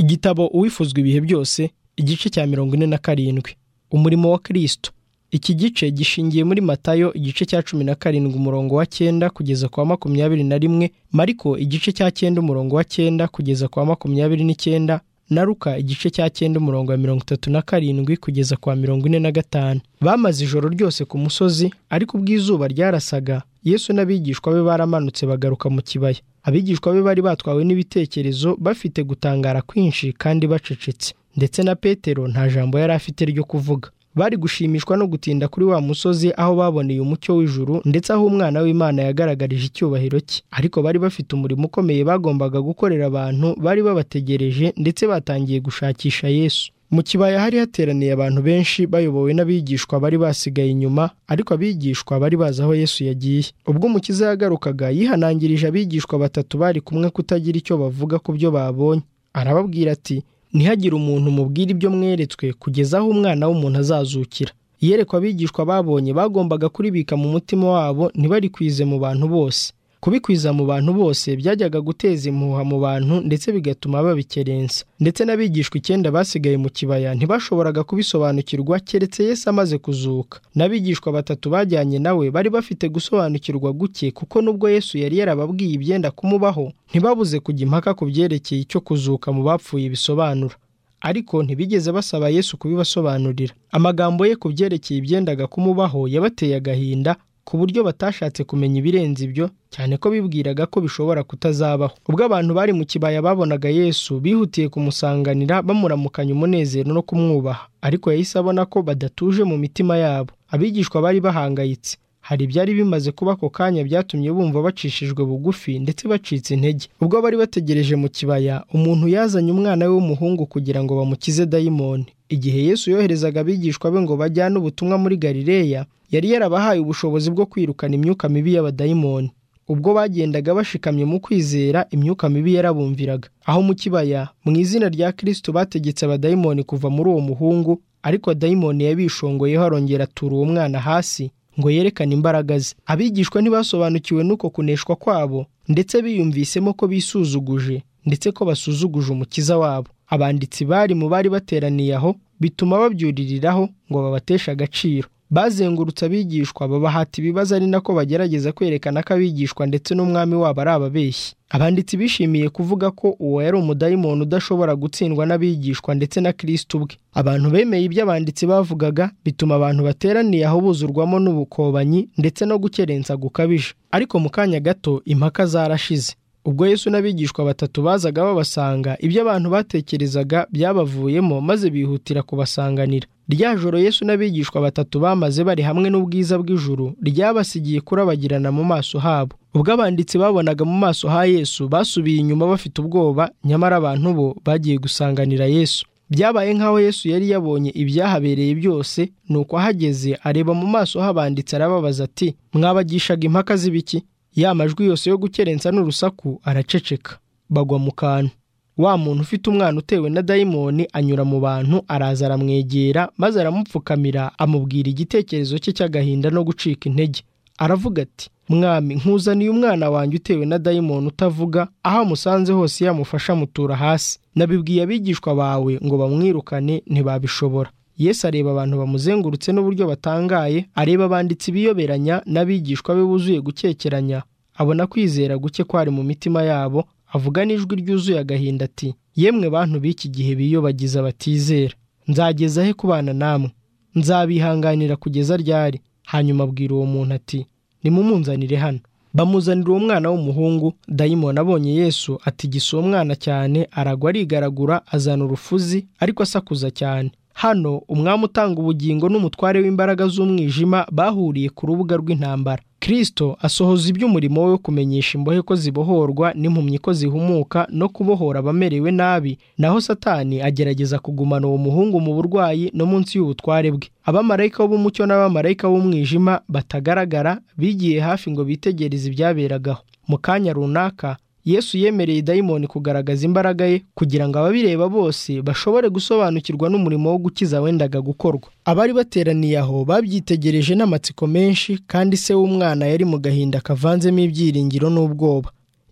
igitabo uwifuzwa ibihe byose igice cya mirongo ine na karindwi umurimo wa kirisito iki gice gishingiye muri matayo igice cya cumi na karindwi umurongo wa cyenda kugeza ku wa makumyabiri na rimwe mariko igice cya cyenda umurongo wa cyenda kugeza ku wa makumyabiri n'icyenda na ruka igice cya cyenda umurongo wa mirongo itatu na karindwi kugeza ku wa mirongo ine na gatanu bamaze ijoro ryose ku musozi ariko ubwo izuba ryarasaga yesu n'abigishwa be baramanutse bagaruka mu kibaya abigishwa be bari batwawe n'ibitekerezo bafite gutangara kwinshi kandi bacecetse ndetse na petero nta jambo yari afite ryo kuvuga bari gushimishwa no gutinda kuri wa musozi aho baboneye umucyo w'ijuru ndetse aho umwana w'imana yagaragarije icyubahiro cye ariko bari bafite umurimo ukomeye bagombaga gukorera abantu bari babategereje ndetse batangiye gushakisha yesu mu kibaya hari hateraniye abantu benshi bayobowe n'abigishwa bari basigaye inyuma ariko abigishwa bari bazi aho yesu yagiye ubwo umukiza yagarukaga yihanangirije abigishwa batatu bari kumwe kutagira icyo bavuga ku byo babonye arababwira ati ntihagire umuntu mubwira ibyo mweretswe kugeza aho umwana w'umuntu azazukira iyerekwa abigishwa babonye bagombaga kuribika mu mutima wabo ntibarikwize mu bantu bose kubikwiza mu bantu bose byajyaga guteza impuha mu bantu ndetse bigatuma babikerensa ndetse n'abigishwa icyenda basigaye mu kibaya ntibashoboraga kubisobanukirwa keretse Yesu amaze kuzuka n'abigishwa batatu bajyanye nawe bari bafite gusobanukirwa guke kuko nubwo Yesu yari yarababwiye ibyenda kumubaho ntibabuze kujya impaka ku byerekeye icyo kuzuka mu bapfuye bisobanura ariko ntibigeze basaba Yesu kubibasobanurira amagambo ye ku byerekeye ibyendaga kumubaho yabateye agahinda ku buryo batashatse kumenya ibirenze ibyo cyane ko bibwiraga ko bishobora kutazabaho ubwo abantu bari mu kibaya babonaga yesu bihutiye kumusanganira bamuramukanya umunezero no kumwubaha ariko yahise abona ko badatuje mu mitima yabo abigishwa bari bahangayitse hari ibyari bimaze kuba ako kanya byatumye bumva bacishijwe bugufi ndetse bacitse intege ubwo bari bategereje mu kibaya umuntu yazanye umwana we w'umuhungu kugira ngo bamukize dayimoni igihe yesu yoherezaga abigishwa be ngo bajyane ubutumwa muri galileya yari yarabahaye ubushobozi bwo kwirukana imyuka mibi y'abadayimoni ubwo bagendaga bashikamye mu kwizera imyuka mibi yarabumviraga aho mu kibaya mu izina rya kirisitu bategetse abadayimoni kuva muri uwo muhungu ariko dayimoni yabishongoyeho arongera atura uwo mwana hasi ngo yerekane imbaraga ze abigishwa ntibasobanukiwe n'uko kuneshwa kwabo ndetse biyumvisemo ko bisuzuguje ndetse ko basuzuguje umukiza wabo abanditsi bari mu bari bateraniye aho bituma babyuririraho ngo babateshe agaciro bazengurutse abigishwa babahata ibibazo ari nako bagerageza kwerekana ko abigishwa ndetse n'umwami wabo ari ababeshyi abanditsi bishimiye kuvuga ko uwo yari umudayimoni udashobora gutsindwa n'abigishwa ndetse na kirisiti ubwe abantu bemeye ibyo abanditsi bavugaga bituma abantu bateraniye aho buzurwamo n'ubukobanyi ndetse no gukerensa gukabije ariko mu kanya gato impaka zarashize ubwo yesu n'abigishwa batatu bazaga babasanga ibyo abantu batekerezaga byabavuyemo maze bihutira kubasanganira rya joro yesu n'abigishwa batatu bamaze bari hamwe n'ubwiza bw'ijuru ryabasigiye kurabagirana mu maso habo ubwo abanditsi babonaga mu maso ha yesu basubiye inyuma bafite ubwoba nyamara abantu bo bagiye gusanganira yesu byabaye nk'aho yesu yari yabonye ibyahabereye byose ni uko ahageze areba mu maso h'abanditsi arababaza ati mwabagishaga impaka z'ibiki ya majwi yose yo gukerensa n'urusaku araceceka bagwa mu kantu wa muntu ufite umwana utewe na dayimoni anyura mu bantu araza aramwegera maze aramupfukamira amubwira igitekerezo cye cy'agahinda no gucika intege aravuga ati mwami nkuzaniye umwana wanjye utewe na dayimoni utavuga aho amusanze hose yamufasha amutura hasi nabibwiye abigishwa bawe ngo bamwirukane ntibabishobora Yesu areba abantu bamuzengurutse n'uburyo batangaye areba abanditsi biyoberanya n'abigishwa be buzuye gukekeranya abona kwizera guke kwari mu mitima yabo avuga n'ijwi ryuzuye agahinda ati yemwe bantu b'iki gihe biyobagiza batizera nzageza he kubana namwe nzabihanganira kugeza ryari hanyuma abwira uwo muntu ati nimumunzanire hano bamuzanira uwo mwana w'umuhungu dayimoni abonye yesu atigisa uwo mwana cyane aragwa arigaragura azana urufuzi ariko asakuza cyane hano umwami utanga ubugingo n'umutware w'imbaraga z'umwijima bahuriye ku rubuga rw'intambara kirisito asohoza iby'umurimo we wo kumenyesha imbohe ko zibohorwa n'impumyi ko zihumuka no kubohora abamerewe nabi naho satani agerageza kugumana uwo muhungu mu burwayi no munsi y'ubutware bwe abamarayika b'umucyo n'abamarayika b'umwijima batagaragara bigiye hafi ngo bitegereze ibyaberagaho mu kanya runaka yesu yemereye dayimoni kugaragaza imbaraga ye kugira ngo ababireba bose bashobore gusobanukirwa n'umurimo wo gukiza wendaga gukorwa abari bateraniye aho babyitegereje n'amatsiko menshi kandi se w'umwana yari mu gahinda kavanzemo ibyiringiro n'ubwoba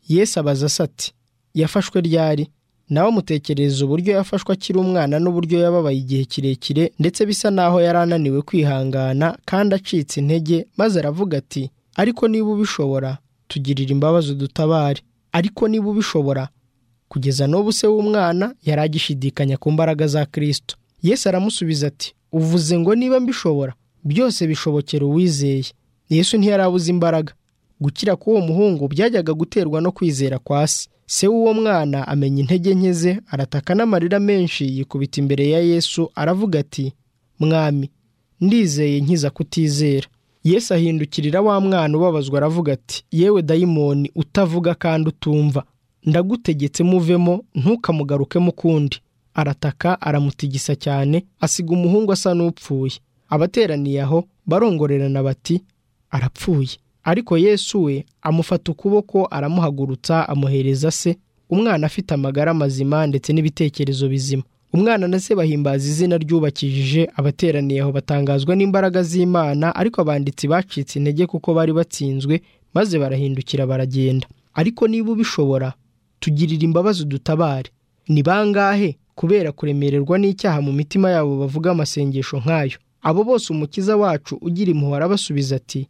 yesu abaza ati yafashwe ryari nawe mutekereza uburyo yafashwe akiri umwana n'uburyo yababaye igihe kirekire ndetse bisa naho yari ananiwe kwihangana kandi acitse intege maze aravuga ati ariko niba ubishobora tugirira imbabazi udutabare ariko niba ubishobora kugeza n'ubu se w'umwana yari agishidikanya ku mbaraga za kirisito yesu aramusubiza ati uvuze ngo niba mbishobora byose bishobokera uwizeye yesu ntiyarabuze imbaraga gukira k'uwo muhungu byajyaga guterwa no kwizera kwa se se w'uwo mwana amenya intege nke ze arataka n'amarira menshi yikubita imbere ya yesu aravuga ati mwami ndizeye nkiza kutizera yesu ahindukirira wa mwana ubabazwa aravuga ati yewe dayimoni utavuga kandi utumva ndagutegetse muvemo ntukamugarukemo ukundi arataka aramutigisa cyane asiga umuhungu asa n'upfuye abateraniye aho barongorerana bati arapfuye ariko yesu we amufata ukuboko aramuhagurutsa amuhereza se umwana afite amagara mazima ndetse n'ibitekerezo bizima umwana na se bahimbaza izina ryubakijije abateraniye aho batangazwa n'imbaraga z'imana ariko abanditsi bacitse intege kuko bari batsinzwe maze barahindukira baragenda ariko niba ubishobora tugirira imbabazi udutabare ni bangahe kubera kuremererwa n'icyaha mu mitima yabo bavuga amasengesho nk'ayo abo bose umukiza wacu ugira impuhwe arabasubiza ati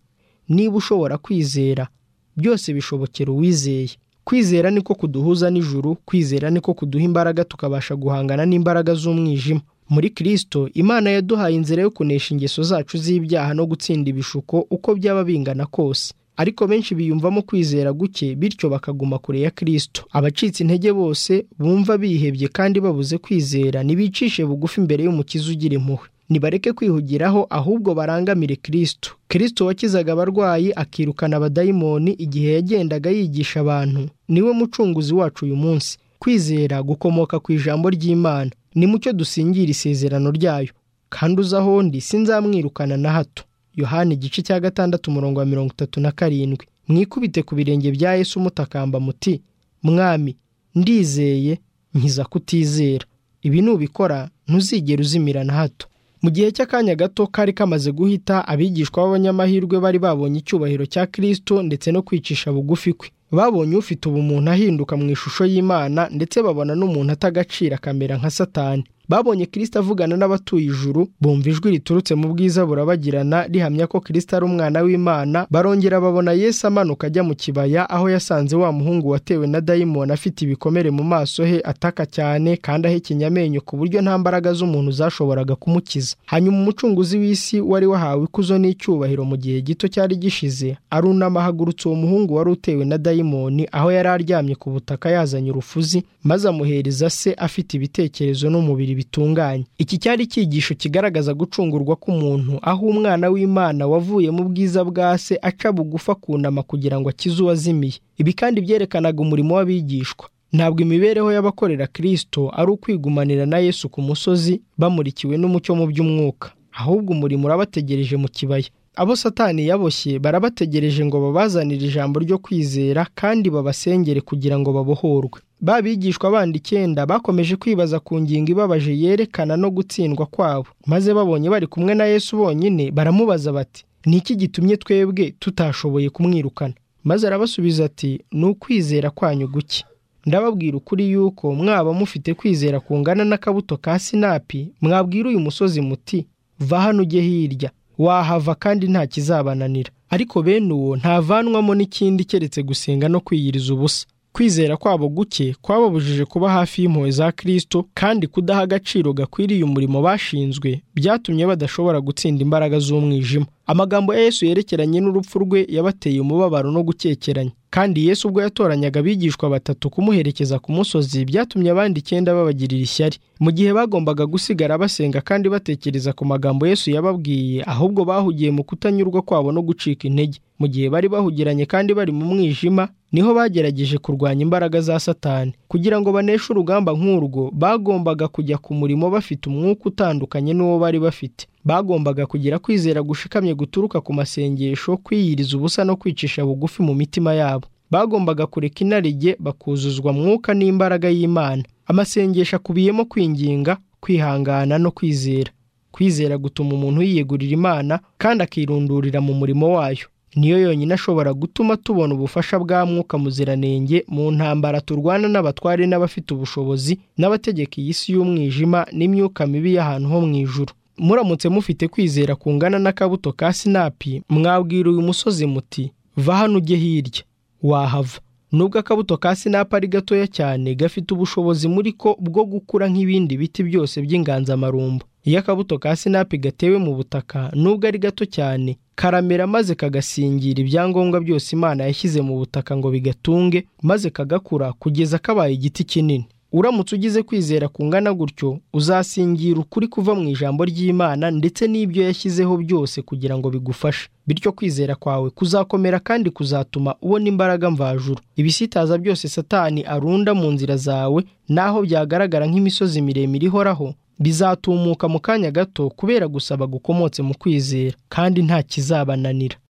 niba ushobora kwizera byose bishobokera uwizeye kwizera niko kuduhuza n'ijuru kwizera niko kuduha imbaraga tukabasha guhangana n'imbaraga z'umwijima muri kirisito imana yaduhaye inzira yo kunesha ingeso zacu z'ibyaha no gutsinda ibishuko uko byaba bingana kose ariko benshi biyumvamo kwizera guke bityo bakaguma kure ya kirisito abacitse intege bose bumva bihebye kandi babuze kwizera ntibicishe bugufi imbere y'umukiza ugira impuhwe nibareke kwihugiraho ahubwo barangamire kirisito kirisito wakizaga abarwayi akirukana abadayimoni igihe yagendaga yigisha abantu niwe mucunguzi wacu uyu munsi kwizera gukomoka ku ijambo ry'imana ni mucyo dusingira isezerano ryayo kandi uzi ahondi sinzamwirukana na hato yohani igice cya gatandatu umurongo wa mirongo itatu na karindwi mwikubite ku birenge bya yesu mutakamba muti mwami ndizeye nkiza kutizera ibi nubikora ntuzigera uzimira na hato mu gihe cy'akanya gato kari kamaze guhita abigishwa b'abanyamahirwe bari babonye icyubahiro cya kirisito ndetse no kwicisha bugufi kwe babonye ufite ubumuntu ahinduka mu ishusho y'imana ndetse babona n'umuntu atagacira akamera nka satani babonye kirisito avugana n'abatuye ijuru bumva ijwi riturutse mu bwiza burabagirana rihamya ko kirisito ari umwana w'imana barongera babona yesu amanuka ajya mu kibaya aho yasanze wa muhungu watewe na dayimoni afite ibikomere mu maso he ataka cyane kandi ahekenya amenyo ku buryo nta mbaraga z'umuntu zashoboraga kumukiza hanyuma umucunguzi w'isi wari wahawe ikuzo n'icyubahiro mu gihe gito cyari gishize arunama ahagurutse uwo muhungu wari utewe na dayimoni aho yari aryamye ku butaka yazanye urufuzi maze amuhereza se afite ibitekerezo n'umubiri bitunganye iki cyari icyigisho kigaragaza gucungurwa k'umuntu aho umwana w'imana wavuye mu bwiza bwa se aca bugufa akunama kugira ngo akize uwazimiye ibi kandi byerekanaga umurimo w'abigishwa ntabwo imibereho y'abakorera kirisito ari ukwigumanira na yesu ku musozi bamurikiwe n'umucyo mu by'umwuka ahubwo umurimo urabategereje mu kibaya abo satani yaboshye barabategereje ngo babazanire ijambo ryo kwizera kandi babasengere kugira ngo babohorwe babigishwa bandi icyenda bakomeje kwibaza ku ngingo ibabaje yerekana no gutsindwa kwabo maze babonye bari kumwe na yesu bonyine baramubaza bati ni iki gitumye twebwe tutashoboye kumwirukana maze arabasubiza ati ni ukwizera kwanyu guke ndababwira ukuri yuko mwaba mufite kwizera kungana n'akabuto ka sinapi mwabwira uyu musozi muti va hano ujye hirya wahava kandi nta kizabananira ariko bene uwo ntavanwamo n'ikindi keretse gusenga no kwiyiriza ubusa kwizera kwabo guke kwababujije kuba hafi y'impuhwe za kirisito kandi kudaha agaciro gakwiriye umurimo bashinzwe byatumye badashobora gutsinda imbaraga z'umwijima amagambo ya yesu yerekeranye n'urupfu rwe yabateye umubabaro no gukekeranya kandi yesu ubwo yatoranyaga abigishwa batatu kumuherekeza ku musozi byatumye abandi icyenda babagirira ishyari mu gihe bagombaga gusigara basenga kandi batekereza ku magambo yesu yababwiye ahubwo bahugiye mu kutanyurwa kwabo no gucika intege mu gihe bari bahugiranye kandi bari mu mwijima niho bagerageje kurwanya imbaraga za satani kugira ngo baneshe urugamba nk'urwo bagombaga kujya ku murimo bafite umwuka utandukanye n'uwo bari bafite bagombaga kugira kwizera gushikamye guturuka ku masengesho kwiyiriza ubusa no kwicisha bugufi mu mitima yabo bagombaga kureka inarijye bakuzuzwa mwuka n'imbaraga y'imana amasengesho akubiyemo kwinginga kwihangana no kwizera kwizera gutuma umuntu yiyegurira imana kandi akirundurira mu murimo wayo niyo yonyine ashobora gutuma tubona ubufasha bwa mwuka muziranenge mu ntambara turwana n'abatware n'abafite ubushobozi n'abategeka iyi si y'umwijima n'imyuka mibi y'ahantu ho mu ijuru muramutse mufite kwizera kungana n'akabuto ka sinapi mwabwira uyu musozi muti va hano ujye hirya wahava nubwo akabuto ka sinapi ari gatoya cyane gafite ubushobozi muri ko bwo gukura nk'ibindi biti byose by'inganzamarumbo iyo akabuto ka sinapi gatewe mu butaka nubwo ari gato cyane karamera maze kagasingira ibyangombwa byose imana yashyize mu butaka ngo bigatunge maze kagakura kugeza kabaye igiti kinini uramutse ugize kwizera kungana gutyo uzasingira ukuri kuva mu ijambo ry'imana ndetse n'ibyo yashyizeho byose kugira ngo bigufashe bityo kwizera kwawe kuzakomera kandi kuzatuma ubona imbaraga mvajuru ibisitaza byose satani arunda mu nzira zawe naho byagaragara nk'imisozi miremire ihoraho bizatumuka mu kanya gato kubera gusaba gukomotse mu kwizera kandi nta kizabananira